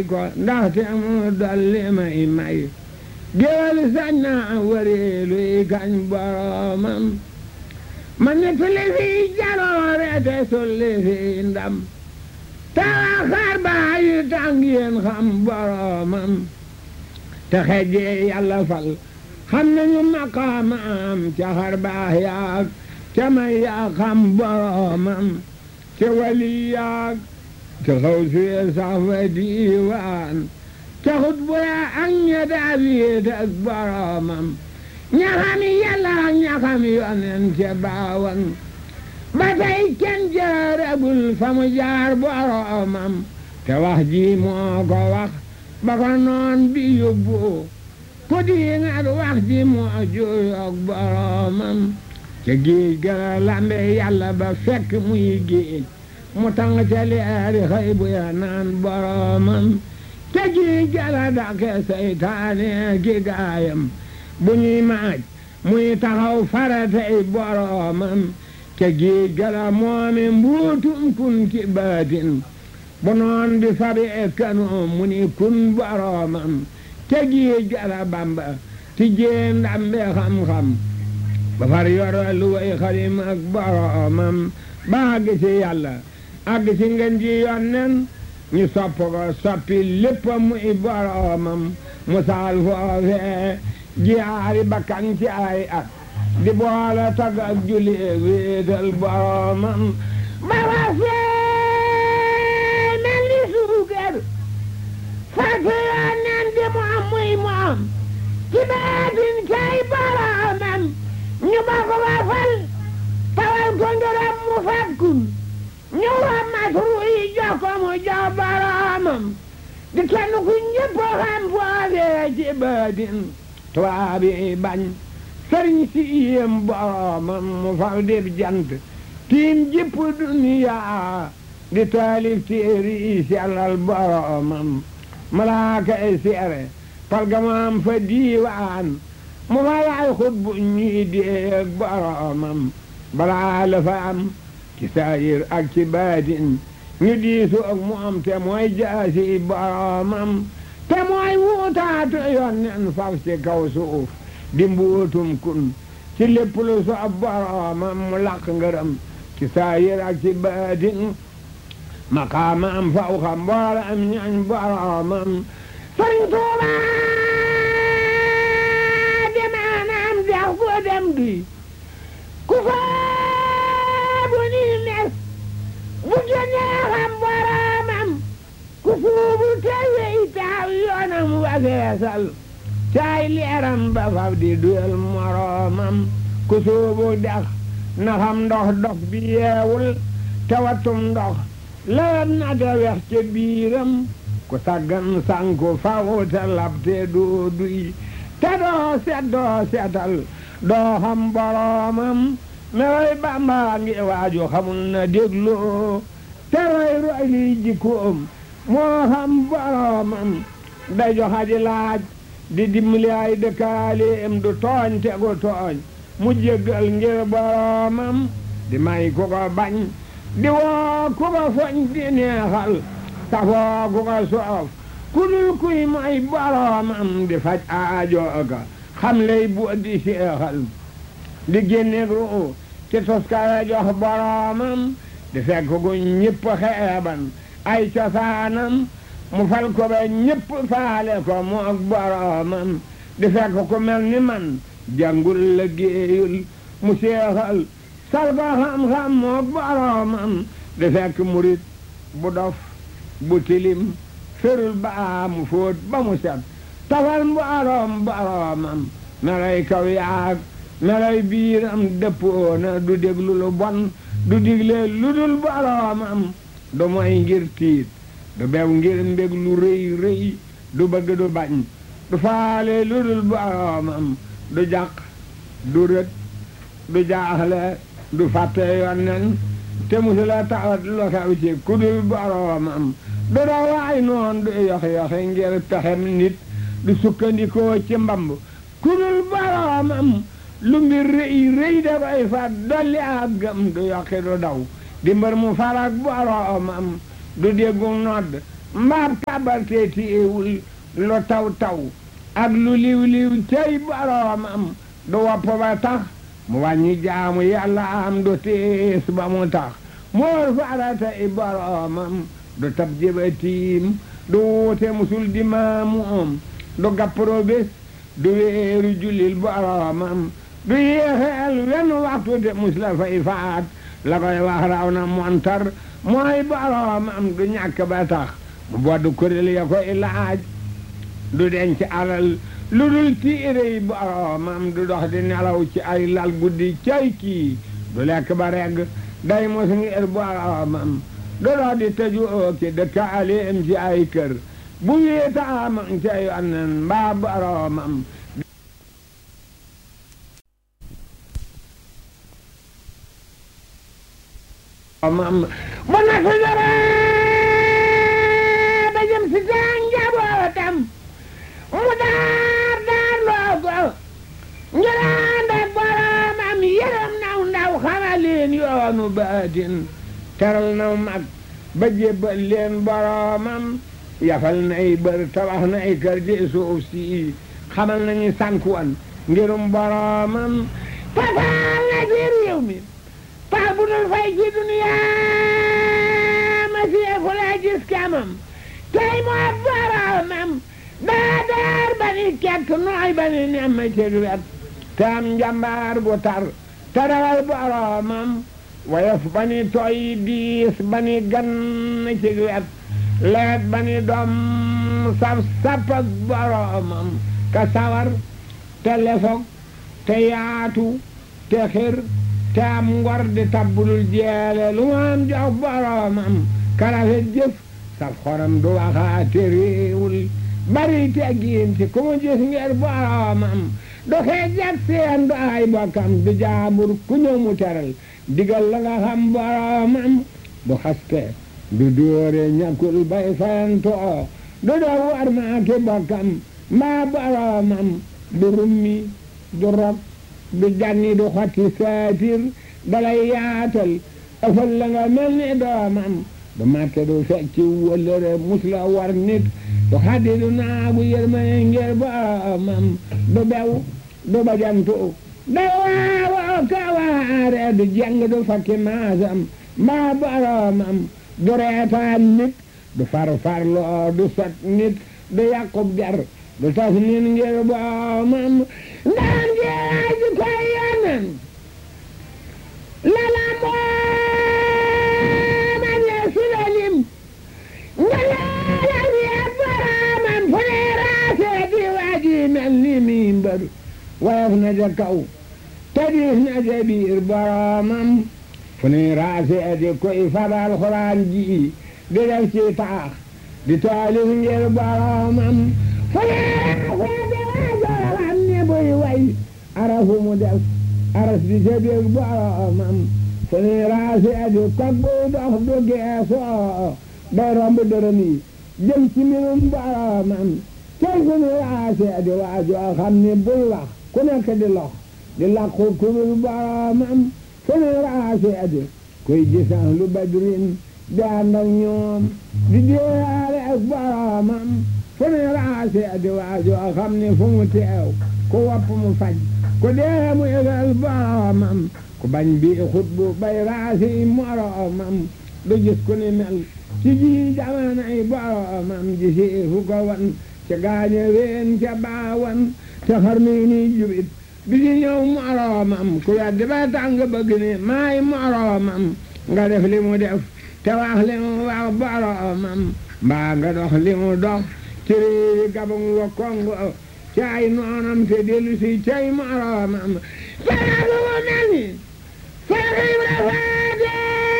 ko ndaxte mu dolli may may géwél sañ naa wareelu yi kañ boromam ma nettali fi jaloore te sulli fi ndam tawa xar baa yi tàng yéen xam boromam te xejjee yàlla fal xam nañu maqaamam ca xar baax yaag ca may yaa xam boromam ca wali yaag ca xaw suyee sax fa diiwaan ca xut bu yaa ak ña daal yéet ak boromam ñaxami yàlla ak ñaxami yonen ca baawan ba tey kenn jaaragul fa mu jaar boromam te wax ji moo ko wax ba ko noon bi yóbbu ku di ngat wax ji moo juyoog boromam ca géej gala lambe yàlla ba fekk muy géej mu tàng ca leeri xëy bu ya naan boromam ca géej gala dake seytaane ki gaayam bu ñuy maaj muy taxaw faratey boromam ca géej gala moome mbuutum kun ki baatin bu noon bi fabi e kanoom mu ni kun boromam ca géej gala bamba ti jee ndambe xam-xam ba far yoro lu way xalim ak boromam ba àgg ci yàlla àgg ci ngeen ji yonnen ñu sopp ko soppi lépp muy boromam mu saal foofee jiyaari bakkan ci ay at di boole tag ak julli wéetal boromam ba wasee mel ni suukar fàtte yonnen di mu am muy mu am ci baatin kay boromam ñu ba ko ba fal tawal ko ngërëm mu fakkun ñu wa matru yi jox ko mu jox boromam di kenn ku ñëpp xam foofee ci baatin tubaab yi bañ sëriñ si yéem boromam mu fal dib jant tiim jëpp duniya di taalif téeri yi sellal boromam malaaka yi seere palgamaam fa diiwaan mu fa laay xut bu ñuy déeg boromam balaa la fa am ci saayir ak ci baatin ñu diisu ak mu am te mooy jaasi boromam te mooy wuutaatu yonnen faf ci kaw suuf di mbuutum kun ci lépp lu so boromam mu laq ngërëm ci saayir ak ci baatin maqaama am faw xam mboola am ñañ boromam sëriñ Tuuba demaanaam dex gu dem gi ku faabu ni mes bu génnee xam boromam ku suubu te wey taaw yoonam wageesal caay leeram ba faf di duyal moromam ku suubu dex na xam ndox dox bi yeewul te wattum ndox lewet na te wex ca biiram ku saggan sanku faw te lab te doo duy te doo set doo setal doo xam boromam mewoy bamba ngi waaju xamul na dégloo te roy roy liy jikkoom moo xam boromam day joxaji laaj di dimbali ay dëkkaaleem du tooñ te gu tooñ mu jéggal ngir boromam di may ku ko bañ di woo ku ko foñ di neexal safoo ku ko soof ku dul kuy may boromam di faj aajooga xam lay bu di seexal di génne ru ci toskare jox boromam di fekk gu ñëpp xeeban ay cosaanam mu fal ko ba ñëpp faale ko mu ak boromam di fekk ku mel ni man jàngul la géeyul mu seexal sal ko xam-xam mu ak boromam di fekk murit bu dof bu tilim ferul ba mu fóot ba mu set tafal borom boromam melay kaw yaag melay biiram dëppoona du déglu lu bon du digle lu dul boromam du moy ngir tiit du bew ngir mbég lu rëy rëy du bëgg du bañ du faale lu dul boromam du jàq du rët du jaaxle du fàtte yonnen te musula tawat lu xew ci ku dul boromam du dawaay noon du yox-yoxe ngir pexem nit du sukkandikoo ci mbamb ku dul boromam lu mbir rëy rëy dafay fat dolli ak gëm du yokki du daw di mbër mu farak boromam du déggu nodd mbaab kabar te tiiwul lu taw taw ak lu liw liw cey boroomam du wopp ba tax mu wàññi jaamu yàlla am du tiis ba mu tax moor farata i boroomam du tab jëbatiim du wuute musul di maamuum du gappro bés du weeru jullil boroomam du yéexeel wenn waxtu te mus la fay faat la koy wax raw na montar mooy boroomam du ñàkk ba tax mu bodd kuréel ya koy laaj du denc alal lu dul tiire yi boroomam du dox di nelaw ci ay lal guddi cay kii du lekk ba regg day mos ngir boroomam du dox di tëju ooki dëkkaaleem ci ay kër bu wéetaamam ca yonnen mbaa boroomam mam bu na su dara ba jëm si taa njabootam mu daar daar loo ko njëraan ak boroomam yërëm naw ndaw xamal leen yoonu baatin teral naw mag ba jébbal leen boroomam yafal nay bër tabax nay kër ci suuf si xamal nañu sànkuwan ngirum boroomam tafaal na ci réew mi pax bu dul fay ci duniyaa ma seefu la gis kamam tey moo boroomam daa daar ba ni kekk nooy ba ni nemm ci wet te am njambaar bu tar te rawal boroomam woyof ba ni tooy diis ba ni gann ci wet leet ba ni doom saf sapak boroomam ka sawar te lefog te yaatu te xir te am ngor di tabbulul jeele lu mu am jox boroomam karafet jëf saf xoram du waxaate réewul bari teggiin ci ku mu gis ngir boroomam du xeej ak seen du ay bokkam du jaambur ku ñëw mu teral digal la nga xam boroomam du xaste du dóore ñàkkul bay fayantoo du doo war maa ki bokkam mbaa boroomam du rummi du rok du janni du xotti saatir dalay yaatal ëfal la nga mel ni doomam du màtte du fecci wëllëre mus la war nit du xaddi du naagu yërmane ngir boroomam du bew du bajantu da waawoo ka waare du jeng du fakki maasam mbaa boroomam du reetaan nit du farfarloo du sot nit du yàqub jar du tas nit ngir boroomam ndaan jeex ji koy yonen lala mooma ñeesu la lim nga leela wiya boroomam fu ne raasee di waaji mel ni mimbar woyof na ja kaw te diis na ja biir boroomam fu ne raasee di koy fabal xuraan ji di def ci taax di taalif ngir boroomam fu ne raasee di waajoo xam ne buy way arafu mu def aras di ca biir boroomam fu ne raasee di kog buy dox du geesoo day romb dërëm yi jëm ci mbirum boroomam tey fu ne raasee di waajoo xam ne buy wax ku nekk di lox di làqu kurul boroomam fu ne raasee di koy gisan lu badrin di ànd ak ñoom di déyaale ak boroomam fu ne raasee di waajoo xam ne fu mu teew ku wopp mu faj ku dee mu yëgal boroomam ku bañ bi xutbu bay raasi moroomam du gis ku ni mel ci ji jamanay boroomam ji si fu ko wan ca gaañe ween ca baawan te xar mi ni jubit bi di ñëw moroomam ku weddi ba tàng bëgg ni maay moroomam nga def li mu def te wax li mu wax boroomam mbaa nga dox li mu dox ci réewi gabang wa kongo caay noonam te dellu si cay moroomam faragu mu mel ni faragu mu faate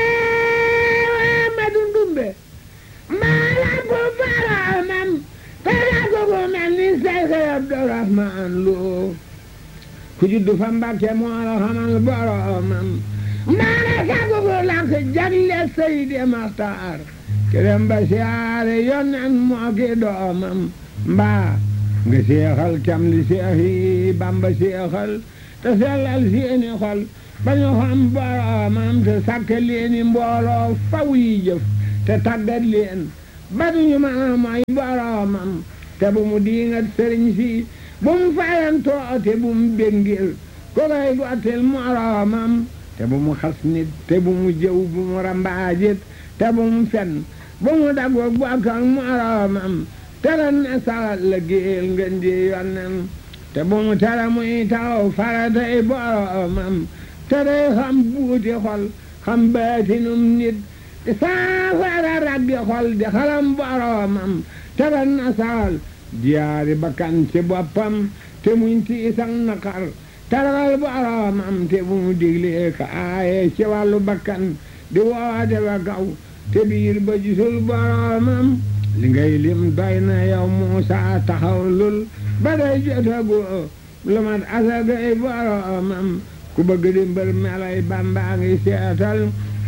Amadu Ndumbe maalam bu boroomam faragu mu mel ni Seex Abdurahmaan Lo ku juddu fa Mbàkke moo la xamal boroomam maana sagu bu lank jagle Seydi Maxtaar kerem ba siyaare yonen moo ki doomam mbaa nga seexal cam li seex yi Bamba seexal te sellal seeni xol ba ñu xam boroomam te sàkk leeni mbooloo faw yi jëf te tàggat leen ba duñu mën a mooy boroomam te bu mu diingat sëriñ si bu mu fayantoo te bu mu béngil ko koy gottil moroomam te bu mu xas nit te bu mu jëw bu mu rambaajit te bu mu fen bu mu dagoog bokk ak moroomam te ren ne salat la géel ngeen di yonnen te bu mu tere muy taw faratay boroomam te day xam buuti xol xam baatinum nit di saafara raggi xol di xalam boroomam te ren ne saal diyaari bakkan ci boppam te muñ tiisak naqar taragal boroomam te bu mu diglee ka aaye ci wàllu bakkan di woote ba gaw te biir ba gisul boroomam li ngay lim doy na yow Muusa taxaw lul ba day jotagu lu mat asagay boroomam ku bëgg di mbër melay Bàmbaa ngi seetal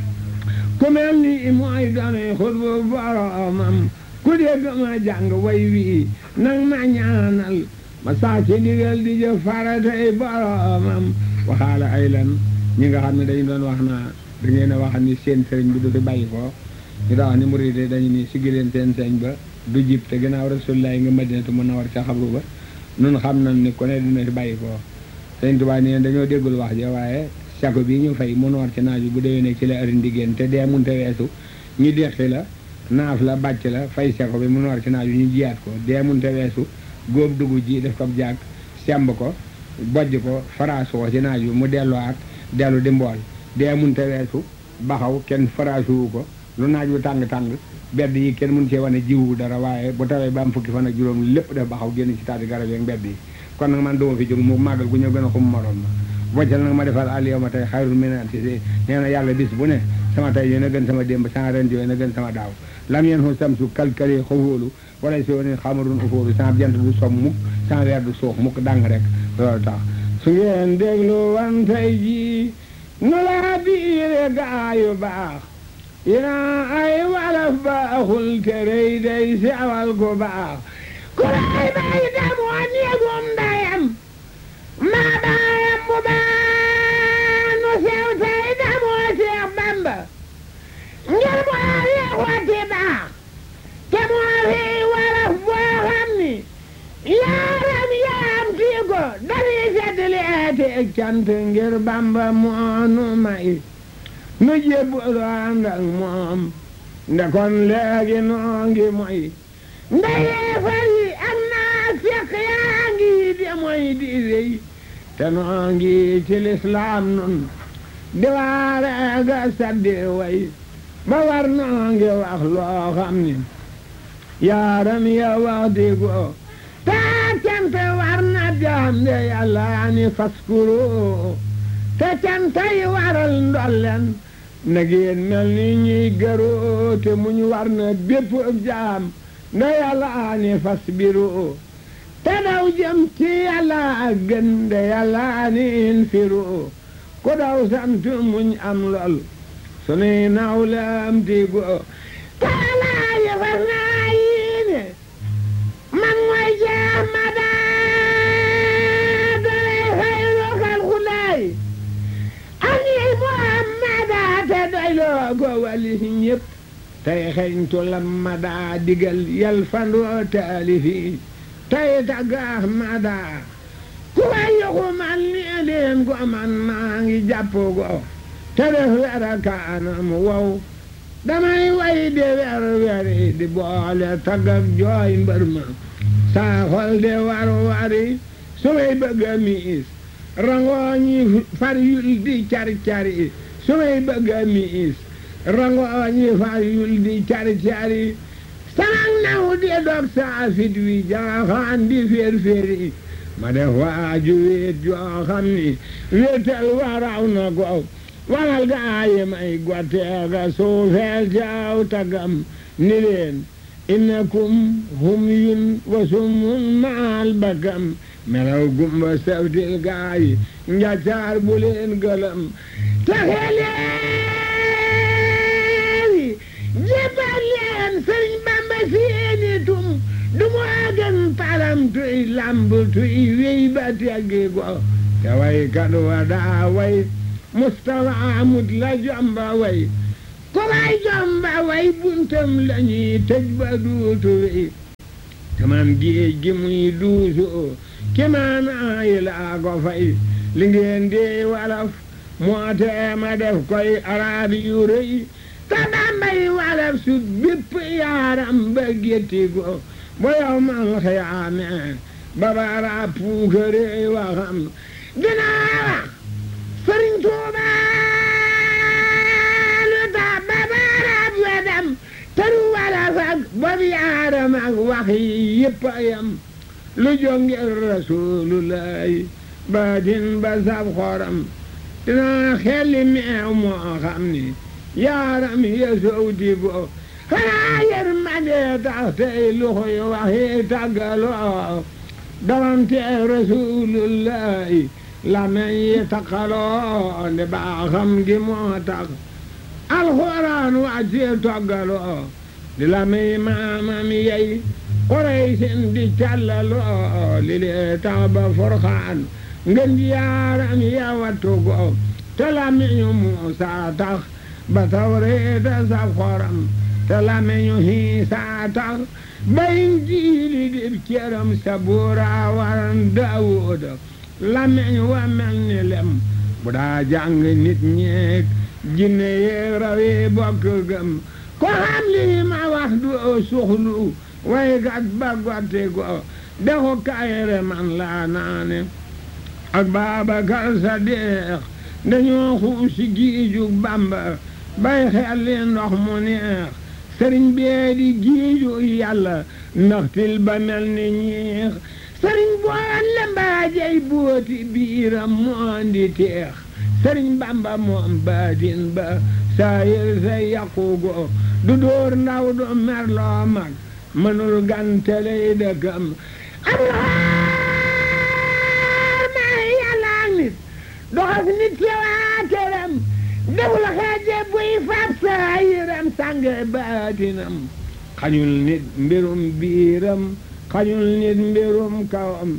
ku mel ni mooy doonay xutbu boroomam ku dégg ma jàng way wii nang ma ñaanal ma saa ci ndigal di jëf faratay boroomam waxaala ay lan ñi nga xam ne dañu doon wax naa da ngeen a wax ni seen sëriñ bi du fi bàyyi ko ñu daa wax ni murid dañu ni siggi leen seen sëriñ ba du jib te gannaaw rasulilah nga madinatu munawwar ca xabru ba nun xam nañ ni ku ne dina fi bàyyi ko sëriñ Tuubaa nee dañoo déggul wax ja waaye sako bi ñu fay mun war ci naaj bi bu déwee ne ci la ëri ndiggéen te dee munte weesu ñu deqi la naaf la bàcc la fay sako bi mun war ci naaj bi ñu jiyaat ko dee munte weesu góob dugub ji def ko jaag semb ko bojj ko faraasoo ci naaj bi mu delluwaat dellu di mbool dee munte weesu baxaw kenn faraasuwu ko lu naaj wu tàng-tàng bedd yi kenn mun cee wane jiwu dara waaye bu tawee ba am fukki fan ak juróom lépp def baxaw génn ci taati garab yeeg mbedd yi kon nag man duma fi jóg mu màggal gu ñëw gën a xum morom ma boccal nag ma defal àll yow ma tey xayrul minati nee na yàlla bis bu ne sama tey yéen a gën sama démb sama ren yéen a gën sama daaw lam yeen xu samsu kalkali xawóolu wala si woni xamarun ufóolu sama jant du som mukk sama weer du suux mukk dang rek loolu tax su ngeen déglu wan tey ji nu laa biire gaayu baax ina ay walaf baaxul te rëy day sewal ku baax ku lay bay demoo néegum ndayam maa baayam bu baax nu sew tey demoo Seex Bamba ngir moo yeexwati baax te moo fi walaf boo xam ni yaaram yaam tii ko dañuy seddli eeti cant ngir Bamba moo nu may nu jébbalu ànd ak moom nde kon léegi noo ngi moy nde yeefar yi ak naa fekk yaa ngi di moy di rëy te noo ngi ci lislaam nun di waare ga saddi way ba war noo ngi wax loo xam ni yaaram ya wax di go taa cant war na jaam de yàlla ni faskuru te cantay waral ndollen na ngeen mel ni ñuy gëroo te muñ war na bépp jaam nda yàlla ani fas biru te daw jëm ci yàlla ak gën de yàlla ani infiru ku daw sant muñ am lool sunuy naw la am tigo taalaaji fas naa yiine man mooy jaam ma daa doy xayru xalxulaay ani muhammada te doyloo ko wali ñépp tey xeñtu lamada digal yal fandoo taalifi tey tagg ahmada ku way yoxu man ni leen ko man maa ngi jàpp go te def wera kaanam wow damay way de wer weri di boole tagg ak jooy mbër ma saa xol de war wari su may bëgg a miis rangooñi far yul di cari-cari su may bëgg a miis rangooñi far yul di cari-cari sanak naw di dog saa fit wi jaaxaan di féer-féeri ma def waaju wéet joo xam ni wéetal waraw na ko walal gaayi may gotteega suufeel jaaw tagam ni leen innakum hum yun wa sumun maal bakam melaw gumba sawtil gaayi njaccaar bu leen gëlëm taxe leewi jébal leen sëriñ bamba seeni tum du mu agan palam tuy lamb tuy wey ba teggi go te way kat wa daa way mustafa amut la jomba way ku may jomba way buntam lañuy tëj ba duutu wi tamam géej gi muy duusu ki maanaa yi laa ko fay li ngeen di walaf moo tee ma def koy araab yu rëy te dambay walaf su bépp yaaram ba gétti ko bo yow man xiyaame ba bara puukare waxam dinaa wax sëriñ Tuuba lu tax ba bara wedam tëru walaf ak bob yaaram ak wax yi yëpp a yam lu jongir rasulullahi baatin ba sab xoram dinaa xelli meew moo xam ni yaaram ya sowti bo xanaa yërmande tax tey luxuy waxi tàggaloo dawante rasulullahi lamen yi taqaloo nde baaxam gi moo tax alxuraan wàcce toggaloo di lamey maamam yey Quraysin di càllaloo li lee tax ba forxaan ngën yaaram ya wattu ko te lamiñu Muusa tax ba tawreeta saf xoram te lamiñu Hiisa tax ba Injiili dib cëram sabuura waran Daawuda lamiñu wa mel ni lem bu daa jàng nit ñeek jinne yeeg rawi bokk gëm ko xam lii ma wax du suxlu waykat ba gotti ko dexu kayre man laa naane ak Baabakar Sadiq dañoo xuusi giiju Bamba bay xelli ndox mu neex sëriñ bee di giiju yàlla ndaxtil ba mel ni ñiix sëriñ boole mbaajey booti biiram mu andi teex sëriñ Bamba moom baatin ba saayir sa yaqugo du dóor ndaw du merloo mag mënul ganteley dëkkam doxas nit ci waa këram deful xeeje buy fab saayiram sànge baatinam xañul nit mbirum biiram xañul nit mbirum kawam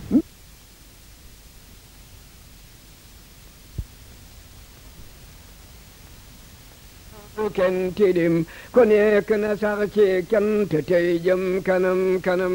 bu kenn tilim ku nekk na sax ci cant tey jëm kanam kanam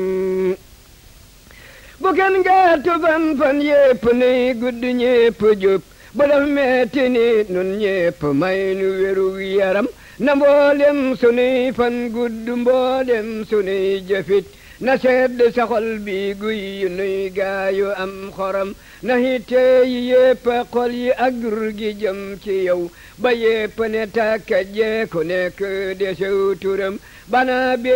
bu kenn gàttu fan fan yépp nuy gudd ñépp jub bu daf metti ni nun ñépp may nu wéru yaram na mboolem sunuy fan gudd mboolem sunuy jëfit na sedd sa xol bi guy yu nuy gaayu am xoram na hitte yi yépp xol yi ak dur gi jëm ci yow ba yépp ne tàkka jee ku nekk desew turam bana